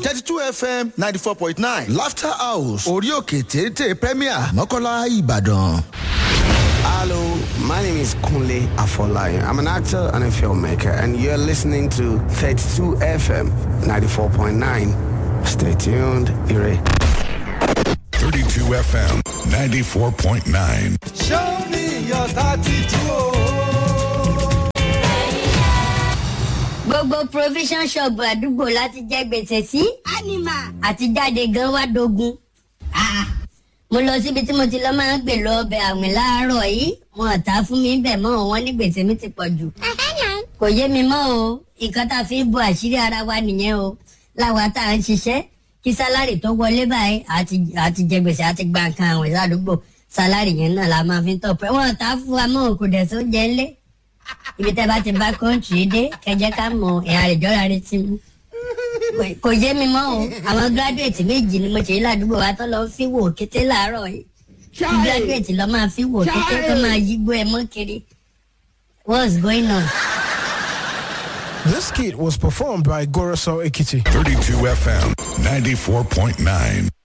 thirty two fm ninety four point nine laughter house orí òkè téńté premier mọ́kànlá ìbàdàn. Hello, my name is Kunle Afolayan. I'm an actor and a filmmaker, and you're listening to 32 FM 94.9. Stay tuned, Ire. 32 FM 94.9. Show me your 32. gbogbo provision shop àdúgbò láti jẹ gbèsè sí anima àti jáde gan wá dogun. Ah, mo lọ síbi tí mo ti lọ máa ń gbè lọ ọbẹ̀ àwìn láàárọ̀ yìí wọn ò ta fún mi bẹ̀ mọ́ wọn ní gbèsè mi ti pọ̀ jù. kò yé mi mọ́ o nǹkan tá a fi ń bo àṣírí ara wa nìyẹn o láwa tá à ń ṣiṣẹ́ kí sálárì tó wọlé báyìí àti àti jẹ gbèsè àti gba nǹkan àwìn ládùúgbò sálárì yẹn náà la máa fi ń tọ̀ pẹ́ wọn ò ta fún wa mọ́ kò dẹ̀ sóúnjẹ ńlẹ̀ ibi tẹ́ bá ti bá kọ́ńtì dé kẹjẹ ká mọ ìhà àrèjọ́ra rẹ ti mú Kò- kò yé mi mọ́ o àwọn gíráduwétì méjì ni mo ṣe yí ládùúgbò wa tó lọ fi wò kété láàárọ̀ yìí kí gíráduwétì lọ máa fi wò kété tó máa yígbó ẹ mọ́ kiri what's going on. This kit was performed by Goroso Ekiti. 32 FM 94.9.